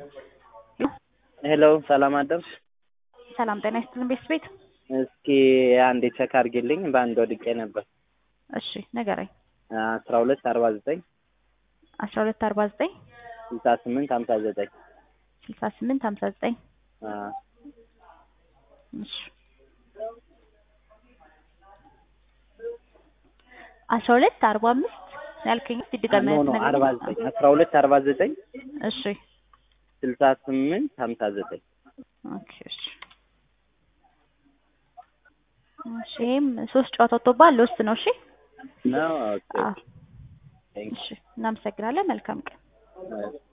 ሄሎ ሰላም አደርሽ? ሰላም ጤና ይስጥልን ቤት ቤት እስኪ አንዴ ቼክ አድርጊልኝ። በአንድ ወድቄ ነበር። እሺ ንገረኝ። አስራ ሁለት አርባ ዘጠኝ አስራ ሁለት አርባ ዘጠኝ ስልሳ ስምንት ሀምሳ ዘጠኝ ስልሳ ስምንት ሀምሳ ዘጠኝ አዎ። እሺ አስራ ሁለት አርባ አምስት ያልከኝ ድጋሚ ኖ ኖ አርባ ዘጠኝ አስራ ሁለት አርባ ዘጠኝ እሺ ስልሳ ስምንት ሀምሳ ዘጠኝ ኦኬ እሺ እሺ ይሄም ሶስት ጨዋታ ወጥቶብሃል ልወስድ ነው እሺ ነው ኦኬ አዎ እሺ እናመሰግናለን መልካም ቀን ኦኬ